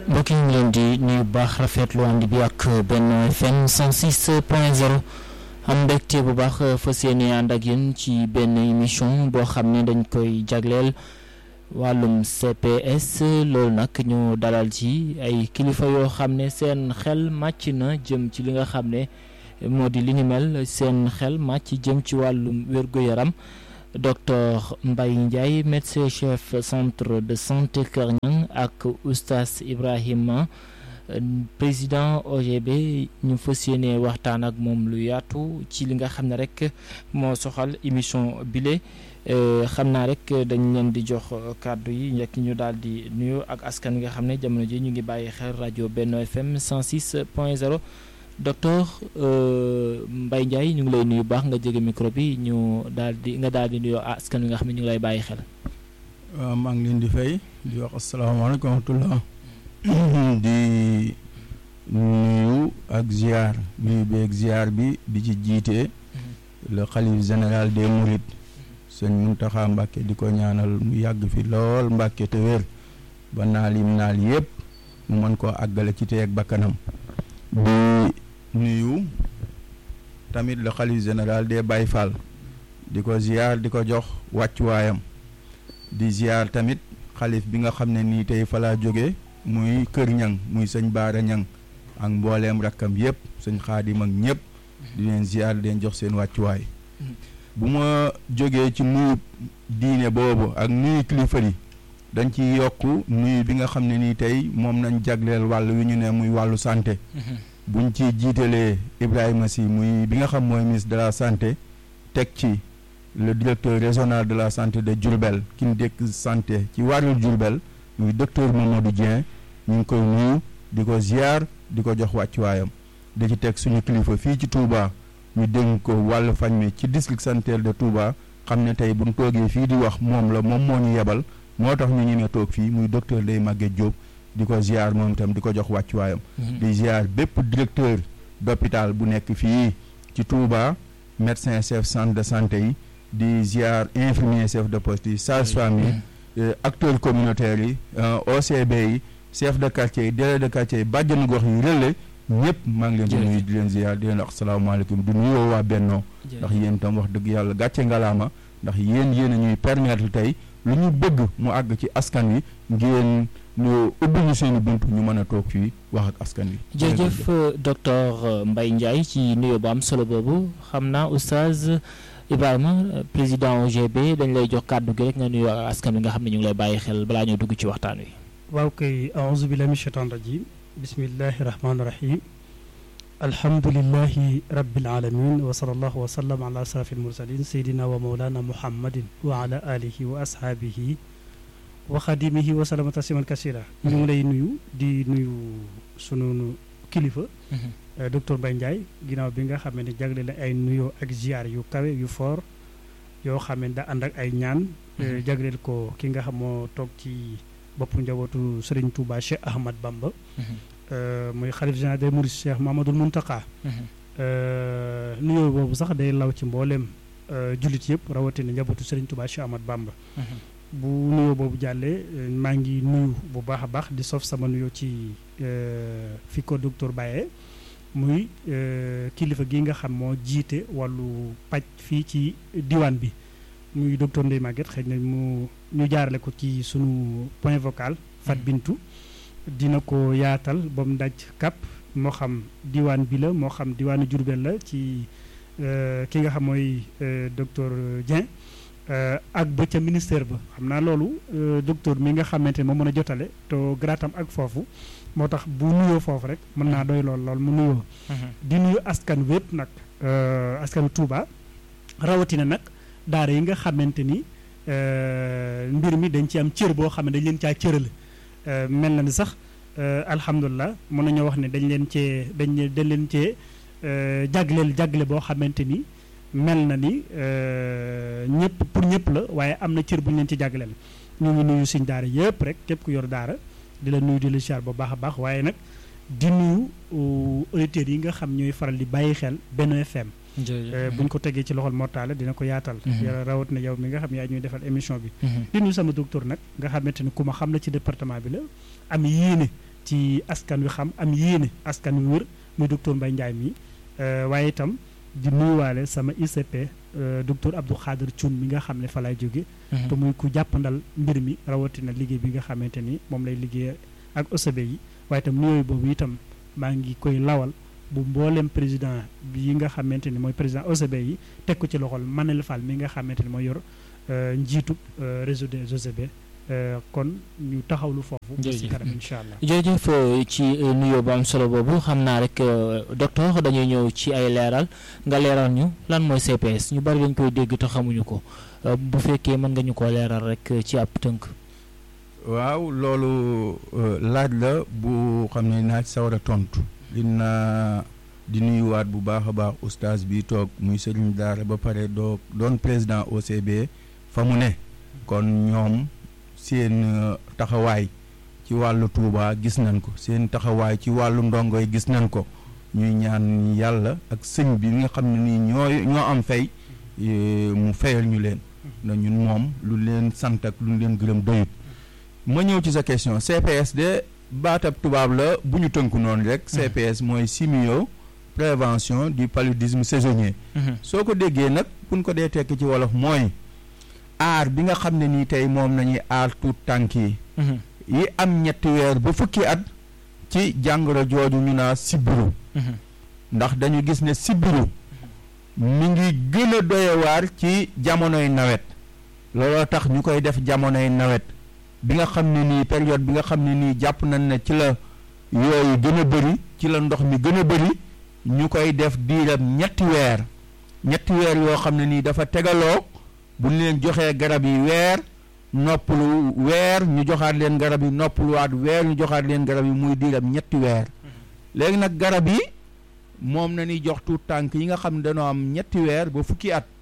mbokk yi ñu leen di nuyu baax rafetlu ànd bi ak Benno FM 106 point 0 am mbégte bu baax fas yéene ànd ak yéen ci benn émission boo xam ne dañ koy jagleel wàllum CPS loolu nag ñu dalal ci ay kilifa yoo xam ne seen xel màcc na jëm ci li nga xam ne moo di li ni mel seen xel màcc jëm ci wàllum wér-gu-yaram docteur Mbaye Ndiaye médecin chef centre de santé Kër Niang ak oustaz Ibrahima président OGB ñu fas yéene waxtaan ak moom lu yaatu ci li nga xam ne rek moo soxal émission bile xam naa rek dañ leen di jox kàddu yi njëkk ñu daal di nuyu ak askan wi nga xam ne jamono ji ñu ngi bàyyi xel rajo Benno FM 106 point 0 docteur Mbaye Ndiaye ñu ngi lay nuyu baax nga jege micro bi ñu daal di nga daal di nuyoo askan wi nga xam ne ñu ngi lay bàyyi xel. waaw maa ngi leen di fay di wax asalaamaaleykum wa rahmatulah di nuyu ak ziar nuyu beeg ziar bi di ci jiite le xalif général des Mourides sëñ Muntaxa Mbàkke di ko ñaanal mu yàgg fi lool Mbàkke te wér ba naal yim naal yëpp mu mën koo àggale ci teeg bakkanam di nuyu tamit le xalif général des Baye Fall di ko ziar di ko jox wàccuwaayam di ziar tamit xalif bi nga xam ne nii tey fa laa jóge muy kër ñang muy sëñ Baara ñang ak mbooleem rakkam yëpp sëñ xaadim ak ñëpp di leen ziar di leen jox seen wàccuwaay bu ma jógee ci nuyu diine boobu ak nuyu kilifa yi dañ ci yokk nuyu bi nga xam ne nii tey moom nañ jagleel wàll wi ñu ne muy wàllu santé buñ ci jiitalee Ibrahima Sy muy bi nga xam mooy ministre de la santé teg ci le directeur régional de la santé de Diourbel ki ñu dékk santé ci wàllu Diourbel muy docteur Mamadou Dieng ñu ngi koy nuyu di ko ziar di ko jox wàccuwaayam di ci teg suñu kilifa fii ci Touba ñu dénk ko wàllu fañ mi ci district sanitaire de Touba xam ne tey buñ toogee fii di wax moom la moom moo ñu yebal moo tax ñu ñemee toog fii muy docteur Ndeye Maguette Diop di ko ziar moom itam di ko jox wàccuwaayam di ziar bépp directeur d'hôpital bu nekk fii ci Touba médecin chef centre de santé yi di ziar infirmier chef de poste yi sage-femme yi acteurs communautaires yi OCB yi chef de quartier yi délégué de quartier yi bàjjenu gox yi relais ñëpp maa ngi leen di nuyu di leen ziar di leen wax asalaamaaleykum di nuyoo waa Bennoo ndax yéen itam wax dëgg yàlla gàcce ngalaama ndax yéen yéen a ñuy permettre tey lu ñu bëgg mu àgg ci askan wi ngeen ñu ubbi ñu seen i bunt ñu mën a toog fii wax ak askan wi. jërëjëf docteur Mbaye Ndiaye ci nuyoo bu am solo boobu xam naa oustaz Ibrahima président OGB dañ lay jox kàddu gi rek nga nuyoo ak askan wi nga xam ne ñu ngi lay bàyyi xel balaa ñoo dugg ci waxtaan wi. waaw kay aouzu billahi min shaytaan rajim bismillahi rahmaani rahim alhamdulillahi rabbil alamin wa sallallahu wa sallam ala asrafil mursalin sayyidina wa mawlana muhammadin wa ala alihi wa ashaabihi wa xadimihi wa salama tasliman kasira ñu ngi lay nuyu di nuyu sunu kilifa docteur Mbaye Ndiaye ginnaaw bi nga xam ne jagle la ay nuyoo ak ziar yu kawe yu fort yoo xam ne da ànd ak ay ñaan jagleel ko ki nga xam moo toog ci boppu njabootu Serigne Touba Cheikh Ahmad Bamba muy xalif général des mourides Cheikh Mamadou Muntaka nuyoo boobu sax day law ci mbooleem jullit yëpp rawatina njabootu Serigne Touba Cheikh Ahmad Bamba bu nuyoo boobu jàllee maa ngi nuyu bu baax a baax di sof sama nuyoo ci fi ko docteur Baye muy kilifa gi nga xam moo jiite wàllu paj fii ci diwaan bi muy docteur Ndeye Maguette xëy na mu ñu jaarale ko ci sunu point vocal Fat Bintu dina ko yaatal ba mu daj kap moo xam diwaan bi la moo xam diwaanu Jurbel la ci ki nga xam mooy docteur Dieng ak ba ca ministère ba xam naa loolu docteur mi nga xamante ne moo mën a jotale te gratam ak foofu moo tax bu nuyoo foofu rek mën naa doy lool lool mu nuyoo di nuyu askan wépp nag askan Touba rawatina nag daara yi nga xamante ni mbir mi dañ ci am cër boo xam ne dañ leen caa cërale mel na ni sax alhamdulilah mën nañoo wax ne dañ leen cee dañ dañ leen cee jagleel jagle boo xamante ni mel na ni ñëpp pour ñëpp la waaye am na cër bu ñu leen ci jagleel ñu ngi nuyu suñ daara yëpp rek képp ku yor daara di la nuyu di la siyaar bu baax a baax waaye nag di nuyu auditeurs yi nga xam ñooy faral di bàyyi xel Benno FM bu ñu ko tegee ci loxol mortale dina ko yaatal yàlla rawat na yow mi nga xam yaa ñuy defal émission bi di nuyu sama docteur nag nga xamante ni ku ma xam la ci département bi la am yéene ci askan wi xam am yéene askan wi wër muy docteur Mbaye Ndiaye mi waaye itam di nuyuwaale sama ICP docteur Abdou Khader Thioune mi nga xam ne fa lay jóge te muy ku jàppandal mbir mi rawatina liggéey bi nga xamante ni moom lay liggéey ak OCB yi waaye itam nuyooyu boobu itam maa ngi koy lawal bu mboolem président bi nga xamante ni mooy président OCB yi teg ko ci loxol Manel Fall mi nga xamante ni mooy yor njiitu réseau des OCB kon ñu taxawlu foofu. ba si kanam incha allah. jërëjëf ci nuyoo bu am solo boobu xam naa rek docteur dañuy ñëw ci ay leeral nga leeral ñu lan mooy CPS ñu bari dañ koy dégg te xamuñu ko bu fekkee mën nga ñu ko leeral rek ci ab tënk. waaw loolu laaj la bu xam ne naa ci sawar a tontu. dina di nuyuwaat bu baax a baax oustaz bi toog muy sëriñ daara ba pare doo doon président OCB fa mu ne kon ñoom seen taxawaay ci wàllu Touba gis nañ ko seen taxawaay ci wàllu ndongo yi gis nañ ko ñuy ñaan yàlla ak sëñ bi nga xam ne nii ñooy ñoo am fay mu fayal ñu leen na ñun moom lu leen sant ak lu leen gërëm doyut ma ñëw ci sa question CPS de baatab tubaab la bu ñu tënku noonu rek CPS mooy simio prévention du paludisme saisonnier soo ko déggee nag buñ ko dee tekk ci wolof mooy aar bi nga xam ne nii tey moom nañuy aar tuut tànk yi yi am ñetti weer ba fukki at ci jàngoro jooju ñu naa sibiru ndax dañu gis ne sibiru mi ngi gën a doyewaar ci jamonoy nawet looloo tax ñu koy def jamonoy nawet bi nga xam ne nii période bi nga xam ne nii jàpp nañ ne ci la yooyu gën a bëri ci la ndox mi gën a bëri ñu koy def diiram ñetti weer ñetti weer yoo xam ne nii dafa tegaloo bu ñu leen joxee garab yi weer noppalu weer ñu joxaat leen garab yi noppaluwaat weer ñu joxaat leen garab yi muy diiram ñetti weer léegi nag garab yi moom na ni jox tuut tànk yi nga xam ne dañoo am ñetti weer ba fukki at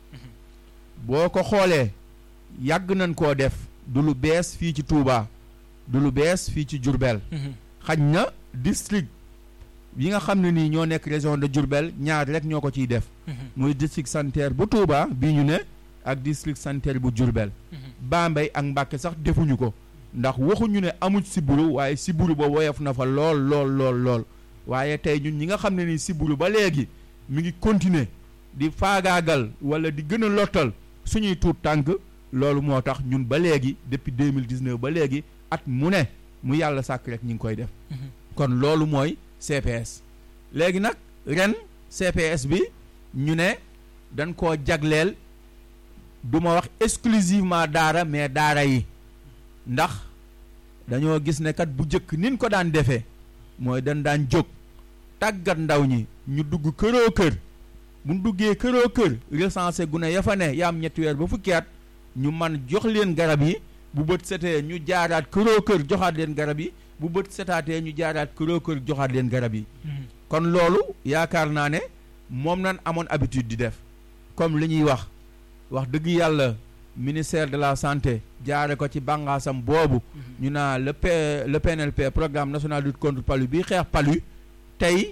boo ko xoolee yàgg nañ koo def du lu bees fii ci Touba du lu bees fii ci Diourbel xaj na district yi nga xam ne nii ñoo nekk région de Diourbel ñaar rek ñoo ko ciy def muy district sanitaire bu Touba bii ñu ne ak district sanitaire bu Diourbel Bambey ak Mbàkke sax defuñu ko ndax waxuñu ne amuñ siburu waaye siburu ba woyof na fa lool lool lool lool waaye tey ñun ñi nga xam ne nii siburu ba léegi mi ngi continuer di faagaagal wala di gën a lottal suñuy tuut tànk loolu moo tax ñun ba léegi depuis deux mille dix neuf ba léegi at mu ne mu yàlla sàkk rek ñu ngi koy def. kon loolu mooy CPS. léegi nag ren CPS bi ñu ne dañ koo jagleel du ma wax exclusivement daara mais daara yi ndax dañoo gis ne kat bu njëkk nin ko daan defee mooy dañ daan jóg tàggat ndaw ñi ñu dugg këroo kër bu ñu duggee këroo kër recensé gu ne ya fa ne yaa am ñetti weer ba fukki at ñu man jox leen garab yi bu bët setee ñu jaaraat këroo kër joxaat leen garab yi bu bët setaatee ñu jaaraat këroo kër joxaat leen garab yi kon loolu yaakaar naa ne moom nan amoon habitude di def comme li ñuy wax wax dëgg yàlla ministère de la santé jaare ko ci bàngaasam boobu ñu naa le P le PNLP programme national de lutte contre palu bi xeex palu tey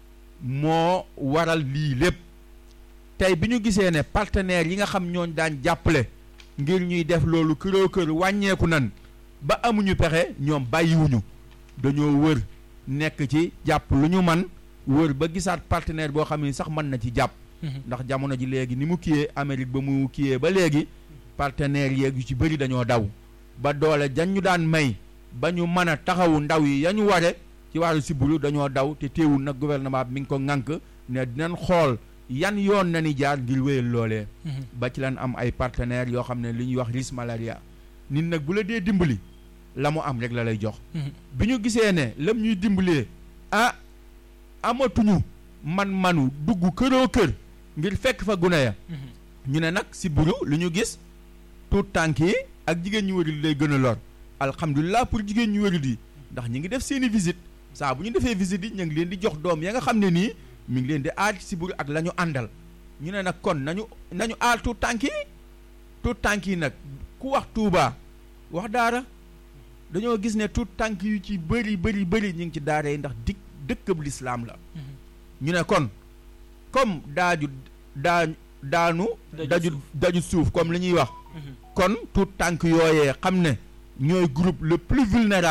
moo waral lii lépp tey bi ñu gisee ne partenaires yi nga xam ñooñ daan jàppale ngir ñuy def loolu këroo kër wàññeeku nan ba amuñu pexe ñoom bàyyiwuñu dañoo wër nekk ci jàpp lu ñu man wër ba gisaat partenaire boo xam ne sax mën na ci jàpp ndax jamono ji léegi ni mu kiyee Amérique ba mu kiyee ba léegi partenaires yeeg yu ci bëri dañoo daw ba doole jan ñu daan may ba ñu mën a taxawu ndaw yi ya ñu ware ci wàllu sibbiru dañoo daw te teewul nag gouvernement bi mi ngi ko ŋànk ne dinañ xool yan yoon na ni jaar ngir wéyal loolee ba ci lan am ay partenaires yoo xam ne li ñuy wax risque malaria nit nag bu la dee dimbali la mu am rek la lay jox bi ñu gisee ne lam ñuy dimbalee ah amatuñu man-manu dugg këroo kër ngir fekk fa gune ya ñu ne nag sibbiru lu ñu gis tuut tànk yi ak jigéen ñu wérul lay gën a lor alhamdulilah pour jigéen ñu wérul yi ndax ñi ngi def seeni visite saa bu ñu defee visite yi ñu ngi leen di jox doom ya nga xam ne nii mi ngi leen di aar sibbiru ak la ñu àndal ñu ne nag kon nañu nañu aar tuut tànk yi tuut tànk yi nag ku wax Touba wax daara dañoo gis ne tuut tànk yu ci bëri bëri bëri ñu ngi ci daara yi ndax dik dëkkab lislaam la ñu ne kon comme daaju daa daanu daju daju suuf comme li ñuy wax kon tuut tànk yooyee xam ne ñooy groupe le plus vulnérable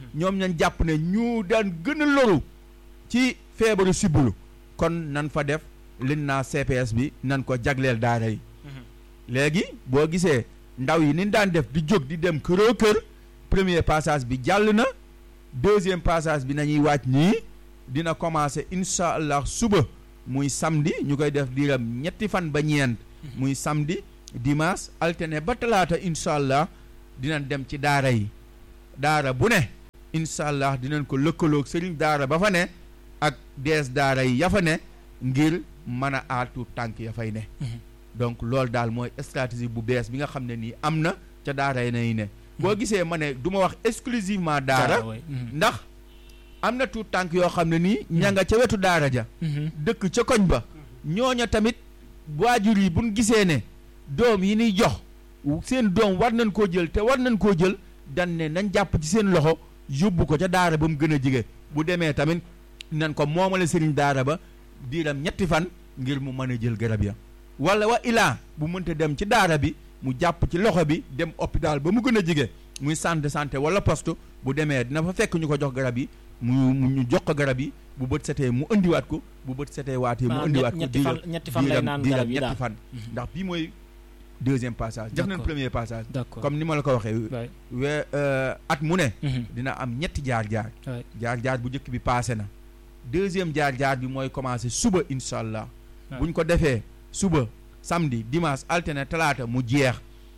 ñoom ñañ jàpp ne ñu daan gën a loru ci feebaru sibbiru kon nan fa def lin naa CPS bi nan ko jagleel daara yi léegi boo gisee ndaw yi ni daan def di jóg di dem këroo kër premier passage bi jàll na deuxième passage bi nañuy wàcc nii dina commencer incha allah suba muy samedi ñu koy def diiram ñetti fan ba ñeent muy samedi dimanche alterné ba talaata incha allah dinañ dem ci daara yi daara bu ne incha allah dinañ ko lëkkaloog sëriñ daara ba fa ne ak dees daara yi ya fa ne ngir mën a aatu tànk ya fay ne donc loolu daal mooy stratégie bu bees bi nga xam ne nii am na ca daara yi nay ne boo gisee ma ne du ma wax exclusivement daara ndax am na tuut tànk yoo xam ne nii ña nga ca wetu daara ja dëkk ca koñ ba ñooña tamit waajur yi buñ gisee ne doom yi niy jox seen doom war nañ koo jël te war nañ koo jël dan ne nañ jàpp ci seen loxo yóbbu ko ca daara ba mu gën a jige bu demee tamit nan ko moomale sëriñ daara ba diiram ñetti fan ngir mu mën a jël garab ya wala wa ilaa bu mënta dem ci daara bi mu jàpp ci loxo bi dem hôpital ba mu gën a jige muy centre de santé wala poste bu demee dina fa fekk ñu ko jox garab yi mu ñu jox ko garab yi bu bët setee mu indiwaat ko bu bët setee waatee mu indiwaat ko ñetti fan ñetti fan lay naan garab yi ñetti fan ndax bii mooy deuxième passage def nañ premier passage comme ni ma la ko waxee we at mu ne dina am ñetti jaar-jaar jaar-jaar bu njëkk bi passé na deuxième jaar-jaar bi mooy commencé suba incha allah buñ ko defee suba samedi dimanche alterné talaata mu jeex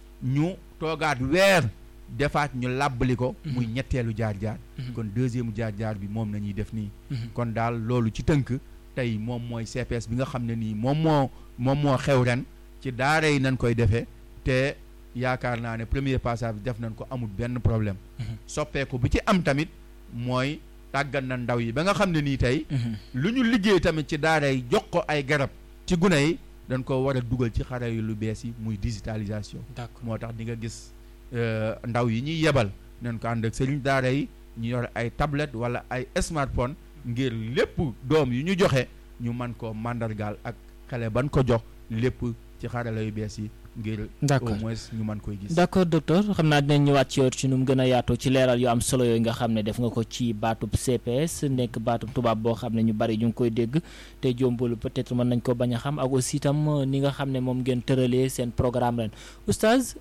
ñu toogaat weer defaat ñu làbbali ko muy ñetteelu jaar-jaar kon deuxième jaar-jaar bi moom nañuy def nii kon daal loolu ci tënk tey moom mooy CPS bi nga xam ne nii moom moo moom moo xew ren ci daara yi nañ koy defee te yaakaar naa ne premier passage bi def nañ ko amul benn problème soppeeku bi ci am tamit mooy tàggat na ndaw yi ba nga xam ne nii tey lu ñu liggéey tamit ci daara yi jox ko ay garab ci gune yi dañ ko war a dugal ci xare yu lu bees yi muy digitalisation moo tax di nga gis ndaw yi ñuy yebal nañ ko ànd ak sëriñ daara yi ñu yor ay tablette wala ay smartphone ngir lépp doom yu ñu joxe ñu man ko màndargaal ak xale ban ko jox lépp ci xarala yu bees yi ngir au moins ñu mën koy gis d'accord docteur xam naa dinañ ñëwaat ci yow ci nu mu gën a yaatoo ci leeral yu am solo yooyu nga xam ne def nga ko ci baatub CPS nekk baatub tubaab boo xam ne ñu bari ñu ngi koy dégg te jombul peut-être mën nañ ko bañ a xam ak aussi itam ni nga xam ne moom ngeen tëralee seen programme ren oustaz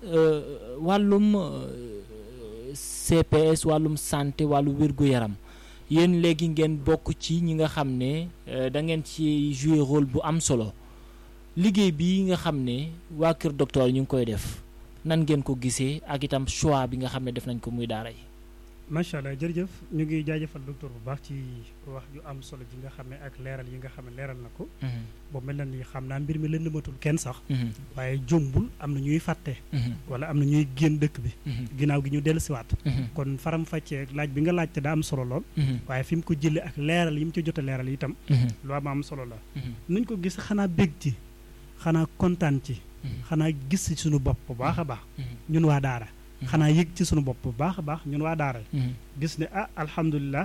wàllum CPS wàllum santé wàllu wér-gu-yaram yéen léegi ngeen bokk ci ñi nga xam ne da ngeen ci jouer rôle bu am solo liggéey bi nga xam ne waa Kër Docteur ñu ngi koy def nan ngeen ko gisee ak itam choix bi nga xam ne def nañ ko muy daara yi. macha allah jërëjëf ñu ngi jaajëfal docteur bu baax ci wax yu am solo ji nga xam ne ak leeral yi nga xam ne leeral na ko. boobu mel na ni xam naa mbir mi lëndëmatul kenn sax. waaye jombul am na ñuy fàtte. wala am na ñuy génn dëkk bi. ginnaaw gi ñu dellusiwaat. kon faram fàccee laaj bi nga laajte daa am solo lool. waaye fi mu ko jëlee ak leeral yi mu ci jot a leeral itam. lu am am solo la. nuñ ko gis xanaa bég ci xanaa kontaan ci. xanaa gis ci suñu bopp bu baax a baax. ñun waa Daara. xanaa yëg ci suñu bopp bu baax a baax ñun waa Daara. gis ne ah alhamdulilah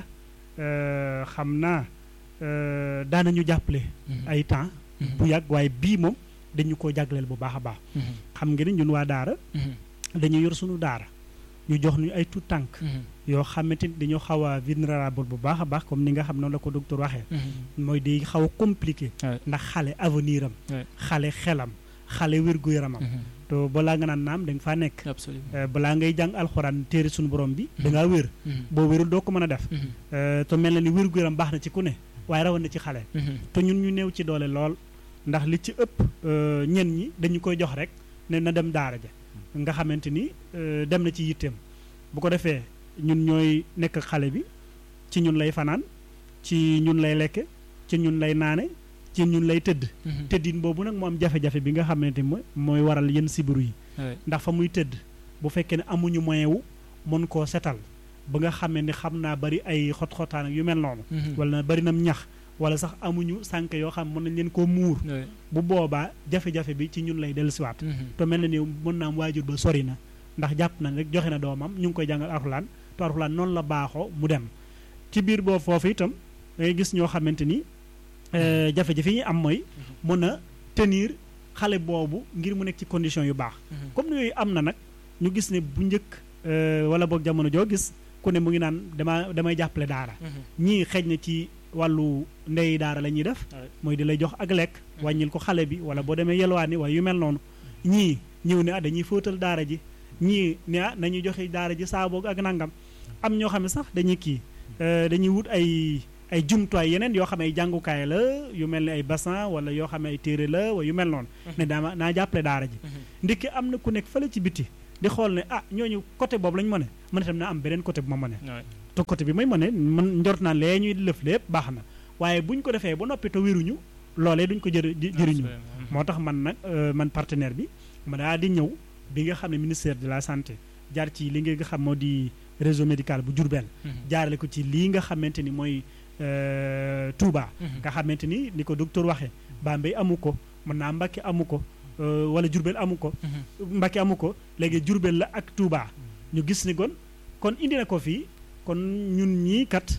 xam naa daanañu jàppale. ay temps. bu yàgg waaye bii moom dañu ko jagleel bu baax a baax. xam nga ni ñun waa Daara. dañu yor suñu Daara. ñu jox ñu ay tout tànk yoo xamante ni dañoo xaw a vulnérable bu baax a baax comme ni nga xam noonu la ko docteur waxee. mooy day xaw a compliqué. ndax xale avenir am. xale xelam xale wér-gu-yaramam. to balaa nga naan naam da nga faa nekk. balaa ngay jàng alxuraan téere suñu borom bi. da ngaa wér. boo wérul doo ko mën a def. te mel na ni wér-gu-yaram baax na ci ku ne waaye rawoon na ci xale. te ñun ñu néew ci doole lool ndax li ci ëpp ñen ñi dañu koy jox rek ne na dem daara ja nga xamante ni dem na ci yitteem bu ko defee ñun ñooy nekk xale bi ci ñun lay fanaan ci ñun lay lekke ci ñun lay naane ci ñun lay tëdd tëddin boobu nag moo am jafe-jafe bi nga xamante ni mooy waral yenn sibiru yi ndax fa muy tëdd bu fekkee ne amuñu moyen wu mën koo setal ba nga xamee ni xam naa bari ay xot-xotaan ak yu mel noonu wala bari nam ñax wala sax amuñu sànk yoo xam mën nañ leen koo muur bu boobaa jafe-jafe bi ci ñun lay dellusiwaat te mel na ni mën naa am waajur ba sori na ndax jàpp nañ rek joxe na doomam ñu ngi koy jàngal alxuraan te alxuraan noonu la baaxoo mu dem ci biir boobu foofu itam da ngay gis ñoo xamante ni jafe-jafe yi am mooy mën a tenir xale boobu ngir mu nekk ci condition yu baax comme yooyu am na nag ñu gis ne bu njëkk wala boog jamono joo gis ku ne mu ngi naan dama damay jàppale daara ñii xëj na ci wàllu ndey daara la ñuy def mooy di lay jox ak lekk wàññil ko xale bi wala boo demee yelwaani waaye yu mel noonu ñii ñëw ne ah dañuy fóotal daara ji ñii ne ah nañuy joxe daara ji saaboog ak nangam am ñoo xam ne sax dañuy kii dañuy wut ay ay jumtuwaay yeneen yoo xam ne ay jàngukaay la yu mel ne ay bassin wala yoo xam ne ay téere la wala yu mel noonu ne daama naa jàppale daara ji ndikki am na ku nekk fële ci biti di xool ne ah ñooñu côté boobu lañu mëne man itam naa am beneen côté bu ma mëne te côté bi may mëne man njort naa lee ñuy lëf lépp baax na waaye buñ ko defee ba noppi te wéruñu loolee duñ ko jër jëriñu moo tax man nag man partenaire bi ma daa di ñëw bi nga xam ne ministère de la santé jaar ci li nga xam moo di réseau médical bu Diourbel jaarale ko ci lii nga xamante ni mooy Touba nga xamante ni ni ko docteur waxee Bambey amu ko mën naa Mbacké amu ko wala Diourbel amu ko Mbacké amu ko léegi Diourbel la ak Touba ñu gis ni kon kon indi na ko fii kon ñun ñii kat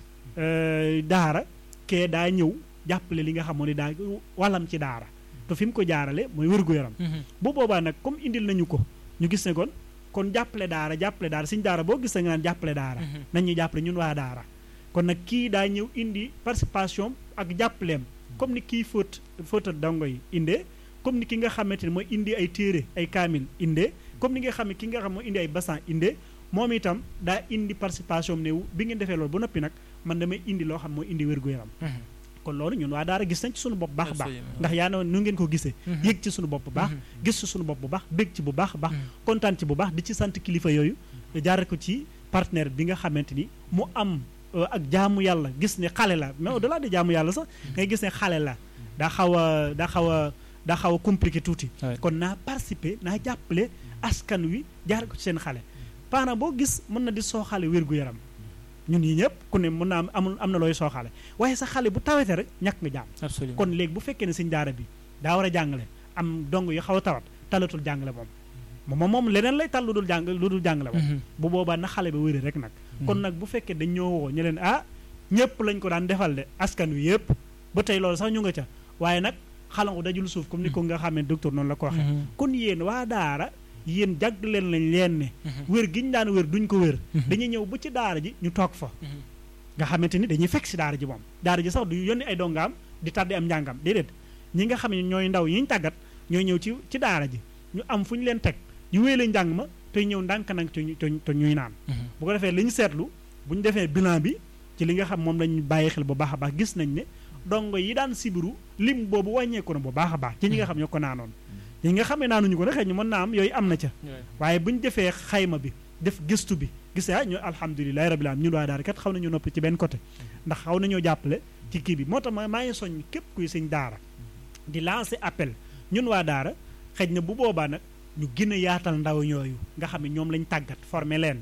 daara kee daa ñëw jàppale li nga xam ne daa wàllam ci daara te fi mu ko jaarale mooy wér-gu-yaram bu boobaa nag comme indil nañu ko ñu gis ne kon kon jàppale daara jàppale daara suñ daara boo gis nga naan jàppale daara nañ ñu jàppale ñun waa daara kon nag kii daa ñëw indi participation ak jàppaleem comme ni kii fóot fóotal dongo yi indee comme ni ki nga xamante ne mooy indi ay téere ay kaamil indee comme ni nga xam ne ki nga xam mooy indi ay bassin indee moom itam daa indi participation ne bi ngeen defee loolu ba noppi nag man damay indi loo xam mooy indi wér-gu-yaram kon loolu ñun waa daara gis nañ ci suñu bopp baax baax ndax yaa ne nu ngeen ko gisee yëg ci suñu bopp bu baax gis ci suñu bopp bu baax bég ci bu baax baax kontaan ci bu baax di ci sant kilifa yooyu jaare ko ci partenaire bi nga xamante ni mu am ak jaamu yàlla gis ne xale la mais au delà de jaamu yàlla sax ngay gis ne xale la daa xaw a daa xaw a daa xaw a compliqué tuuti kon naa participer naa jàppale askan wi jaare ko ci seen xale parent boo gis mën na di sooxale wér-gu-yaram ñun yi ñëpp ku ne mën naa am amul am na looy sooxale waaye sa xale bu tawete rek ñàkk nga jaam kon léegi bu fekkee ne sëñ daara bi daa war a jàngale am dong yu xaw a tawat talatul jàngale moom moom moom leneen lay tal lu dul jàng lu dul jàngale moom bu boobaa na xale ba wéri rek nag kon nag bu fekkee dañ ñoo woo ñu leen ah ñëpp lañ ko daan defal de askan wi yëpp ba tey loolu sax ñu nga ca waaye nag xalangu dajul suuf comme ni ko nga xamee docteur noonu la ko waxee kon yéen waa daara yéen jàgg leen lañ leen ne wér gi ñu daan wér duñ ko wér dañuy ñëw ba ci daara ji ñu toog fa nga xamante ni dañuy fekk si daara ji moom daara ji sax du yónni ay dongaam di tàddi am njàngam déedéet ñi nga xam ne ñooy ndaw yi ñu tàggat ñooy ñëw ci ci daara ji ñu am fu ñu leen teg ñu wéy la njàng ma te ñëw ndànk nag te ñuy naan bu ko defee li ñu seetlu bu ñu defee bilan bi ci li nga xam moom lañ bàyyi xel bu baax a baax gis nañ ne dongo yi daan sibiru lim boobu wàññeeku na bu baax a baax ci ñi nga xam ñoo ko naanoon yi nga xam ne naanuñu ko nag xëy ñu mën naa am yooyu am na ca waaye bu ñu defee xayma bi def gëstu bi gis ah ñu alhamdulilahi rabbil alamin ñun waa daara kat xaw nañu noppi ci benn côté ndax xaw nañoo jàppale ci kii bi moo tax ma maa ngi soññ képp kuy sëñ daara di lancer appel ñun waa daara xëy na bu boobaa nag ñu gën a yaatal ndaw ñooyu nga xam ne ñoom lañ tàggat former leen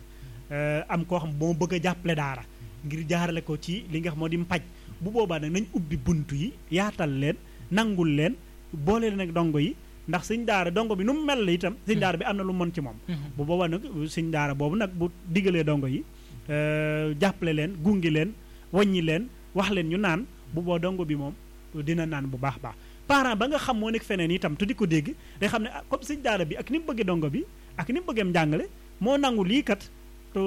am koo xam boo bëgg a jàppale daara ngir jaarale ko ci li nga xam moo di mpaj bu boobaa nag nañ ubbi bunt yi yaatal leen nangul leen boole leen ak dongo yi ndax sëñ daara dongo bi nu mu mel la itam sëñ daara bi am na lu mën ci moom bu boobaa nag sëñ daara boobu nag bu diggalee dongo yi jàppale leen gungi leen waññi leen wax leen ñu naan bu boo dongo bi moom dina naan bu baax baax parent ba nga xam moo nekk feneen itam te di ko dégg day xam ne ah comme sëñ daara bi ak ni mu bëggee dongo bi ak ni mu bëggeem njàngale moo nangu lii kat te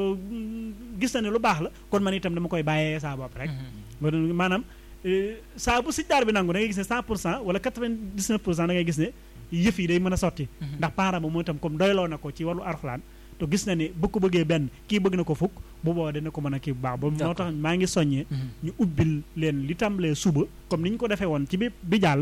gis na ne lu baax la kon man itam dama koy bàyyee saa bopp rek maanaam saa bu sëñ daara bi nangu da ngay gis ne 100 pour cent wala 99 pour cent da ngay gis ne yëf yi day mën a sotti ndax parent ba moo itam comme doyloo na ko ci wàllu arxulaan te gis na ne bu ko bëggee benn kii bëgg na ko fukk bu boobaa dana ko mën a kii bu baax ba moo tax maa ngi soññee ñu ubbil leen li tàmbalee suba comme ni ñu ko defee woon ci bi bi jàll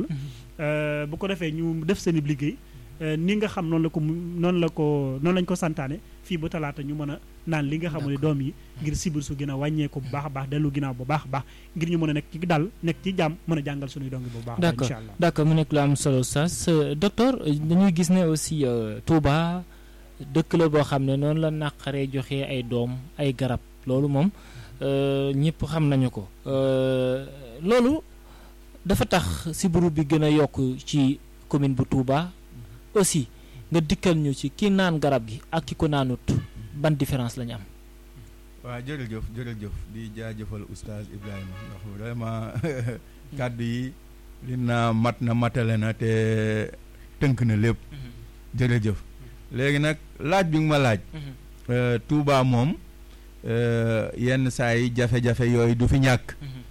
bu ko defee ñu def seen i liggéey ni nga xam noonu la ko noonu la ko noonu lañ ko santaane fii ba talaata ñu mën a naan li nga xam ne doom yi ngir sibir su gën a wàññeeku bu baax a baax dellu ginnaaw bu baax a baax ngir ñu mën a nekk ci dal nekk ci jàmm mën a jàngal suñuy dongi bu baax d'accord incha allah d'accord mu nekk lu am solo sas docteur dañuy gis ne aussi Touba dëkk la boo xam ne noonu la naqaree joxe ay doom ay garab loolu moom ñëpp xam nañu ko loolu dafa tax sibiru bi gën a yokk ci commune bu Touba aussi nga dikkal ñu ci ki naan garab gi ak ki ko naanut ban différence la ñu am. waaw jërëjëf jërëjëf di jaajëfal oustaz Ibrahima ndax vraiment kàddu yi li naa mat na matale na te tënk na lépp. jërëjëf léegi nag laaj bi nga ma laaj. Touba moom yenn saa yi jafe-jafe yooyu du fi ñàkk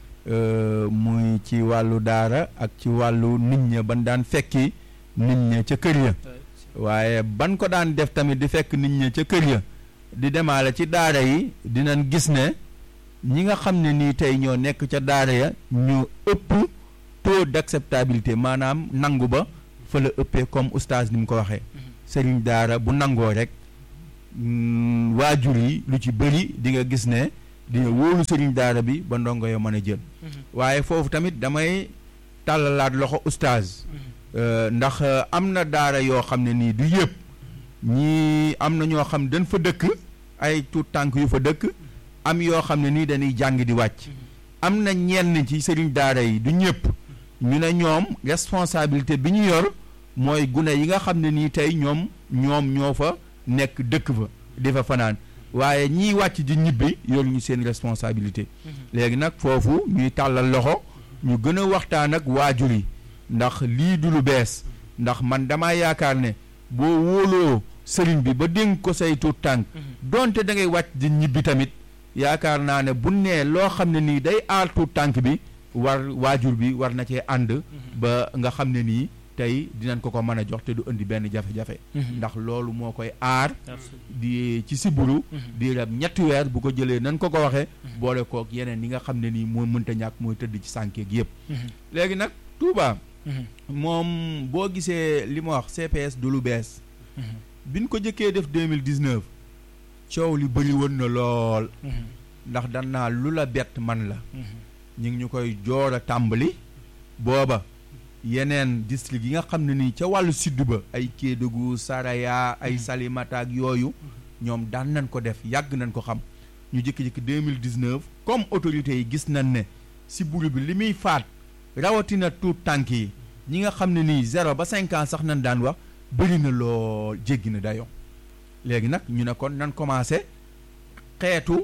muy ci wàllu daara ak ci wàllu nit ña ban daan fekki nit ña ca kër ya waaye ban ko daan def tamit di fekk nit ña ca kër ya di demaale ci daara yi dinañ gis ne ñi nga xam ne nii tey ñoo nekk ca daara ya ñu ëpp taux d'acceptabilité maanaam nangu ba fa la ëppee comme oustaz ni mu ko waxee sëriñ daara bu nangoo rek waajur yi lu ci bëri di nga gis ne di nga wóolu sëriñ daara bi ba ndongo yo mën a jël waaye foofu tamit damay tàllalaat loxo oustaz ndax am na daara yoo xam ne nii du yëpp ñii am na ñoo xam dañ fa dëkk ay tuut tànk yu fa dëkk am yoo xam ne nii dañuy jàng di wàcc am na ñenn ci sëriñ daara yi du ñëpp ñu ne ñoom responsabilité bi ñu yor mooy gune yi nga xam ne nii tey ñoom ñoom ñoo fa nekk dëkk fa di fa fanaan waaye ñiy wàcc di ñibbi yor ñu seen responsabilité léegi nag foofu ñuy tàllal loxo ñu gën a waxtaan ak waajur yi ndax lii du lu bees ndax man damaa yaakaar ne boo wóoloo sëriñ bi ba dénk ko say tuut tànk donte da ngay wàcc di ñibbi tamit yaakaar naa ne bu nee loo xam ne nii day aar tuut tànk bi war waajur bi war na cee ànd ba nga xam ne nii tey dinañ ko ko mën a jox te du indi benn jafe-jafe ndax loolu moo koy aar di ci siburu di rab ñetti weer bu ko jëlee nan ko ko waxee boole kook yeneen yi nga xam ne nii mooy mënta ñàkk mooy tëdd ci sànkeeg yëpp léegi nag Touba moom boo gisee li ma wax CPS du lu bees biñ ko jëkkee def deux mille dix neuf coow li bëri woon na lool ndax dan naa lu la bett man la ñu ngi ñu koy joor a tàmbali booba yeneen district yi nga xam ne nii ca wàllu sud ba ay Kédougou Saraya ay Salimata ak yooyu ñoom daan nañ ko def yàgg nañ ko xam ñu jëkki-jëkki deux mille dix neuf comme autorités yi gis nañ ne si buru bi li muy faat rawatina tuut tànk yi ñi nga xam ne nii zéro ba cinq ans sax nañ daan wax bëri na lool jéggi na dayoo léegi nag ñu ne kon nan commencé xeetu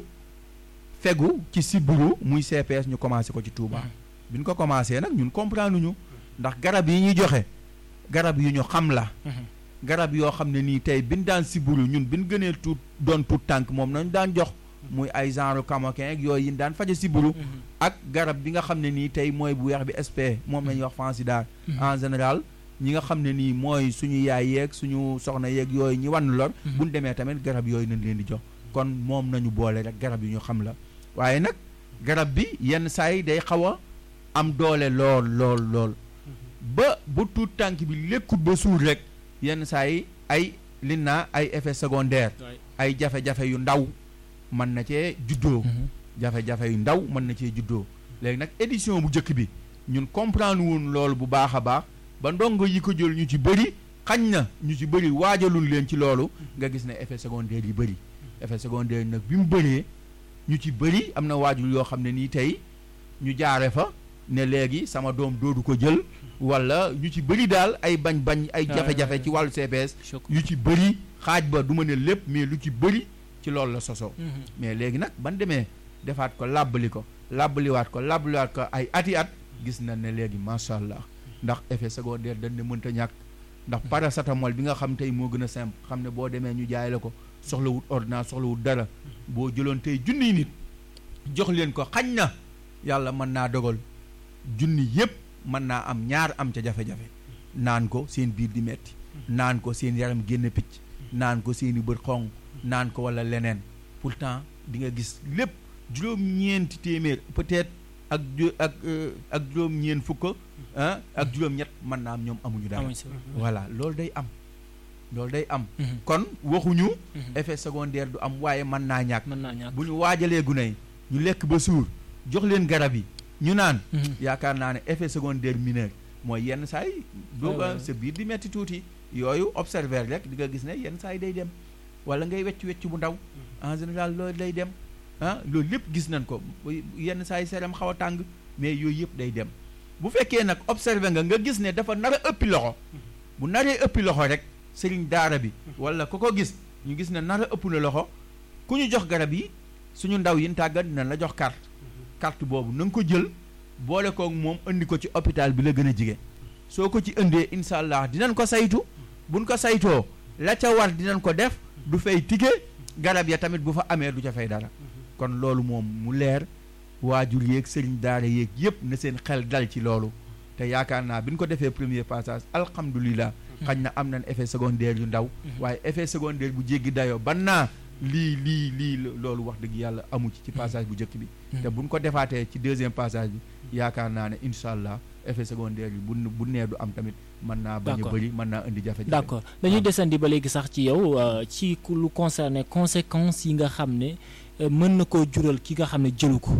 fegu ci sibbiru muy CPS ñu commencé ko ci Touba bi ñu ko commencé nag ñun comprendre ñu ndax garab yi ñuy joxe garab yu ñu xam la garab yoo xam ne nii tey bin daan sibbiru ñun bin gënee tuut doon tuut tànk moom nañu daan jox muy ay genre camoquin ak yooyu yin daan faje sibbiru ak garab bi nga xam ne nii tey mooy bu weex bi SP moom la ñuy wax fansidar en général ñi nga xam ne nii mooy suñu yaay yeeg suñu soxna yeeg yooyu ñi wann lor buñ demee tamit garab yooyu nañ leen di jox kon moom nañu boole rek garab yi ñu xam la waaye nag garab bi yenn saa yi day xaw a am doole lool lool lool ba bu tuut tànk bi lekkut ba suur rek yenn saa yi ay li naa ay effet secondaire ay jafe-jafe yu ndaw mën na cee juddoo jafe-jafe yu ndaw mën na cee juddoo léegi nag édition bu njëkk bi ñun comprendre woon loolu bu baax a baax ba ndongo yi ko jël ñu ci bëri xañ na ñu ci bëri waajalul leen ci loolu nga gis ne effet secondaire yi bëri effet secondaire nag bi mu bëree ñu ci bëri am na waajur yoo xam ne nii tey ñu jaare fa ne léegi sama doom doodu ko jël wala ñu ci bëri daal ay bañ-bañ ay jafe-jafe ci wàllu CPS yu ci bëri xaaj ba du ma ne lépp mais lu ci bëri ci loolu la sosoo mais léegi nag ban demee defaat ko làbbali ko làbbaliwaat ko làbbaliwaat ko ay ati at gis na ne léegi macha allah ndax effet secondaire dañ ne mënta ñàkk ndax paracetamol bi nga xam tey moo gën a simple xam ne boo demee ñu jaay la ko soxlawut ordonnance soxlawut dara boo jëloon tey junniy nit jox leen ko xañ na yàlla mën naa dogal junni yépp mën naa am ñaar am ca jafe-jafe naan ko seen biir di metti naan ko seen yaram génn picc naan ko seeni bët xong naan ko wala leneen pourtant di nga gis lépp juróom-ñeenti téeméer peut-être ak ak ak juróom-ñeent fukk ah ak juróom-ñett mën naa am ñoom amuñu dara voilà loolu day am loolu day am kon waxuñu effet secondaire du am waaye mën naa ñàkk bu ñu waajalee gune yi ñu lekk ba suur jox leen garab yi ñu naan yaakaar naa ne effet secondaire mineur mooy yenn saa yi dooga sa biir di metti tuuti yooyu observer rek di nga gis ne yenn saa yi day dem wala ngay wecc wecc bu ndaw en général loolu day dem ah loolu lépp gis nañ ko yenn saa yi seram xaw a tàng mais yooyu yëpp day dem bu fekkee nag observé nga nga gis ne dafa nar a ëppi loxo bu naree ëppi loxo rek sëriñ daara bi wala ku ko gis ñu gis ne nar a ëpp na loxo ku ñu jox garab yi suñu ndaw yi tàggat dinañ la jox carte carte boobu na nga ko jël boole koog moom indi ko ci hôpital bi la gën a jige soo ko ci indee incha allah dinañ ko saytu buñ ko saytoo la ca war dinañ ko def du fay tige garab ya tamit bu fa amee du ca fay dara kon loolu moom mu leer waajur yeeg sëriñ daara yeeg yëpp na seen xel dal ci loolu te yaakaar naa bi ñu ko defee premier passage alhamdulilah xañ na am nañ effet secondaire yu ndaw waaye effet secondaire bu jéggi dayoo ban naa lii lii lii loolu wax dëgg yàlla amu ci ci passage bu njëkk bi te buñ ko defaatee ci deuxième passage bi yaakaar naa ne incha allah effet secondaire yi bu bu nee du am tamit mën naa bañ a D'accord. bëri mën naa indi jafe-jafe d'accord dañuy desandi ba léegi sax ci yow euh, ci ku lu concerné conséquences yi nga xam ne euh, mën na koo jural ki nga xam ne jëlu ko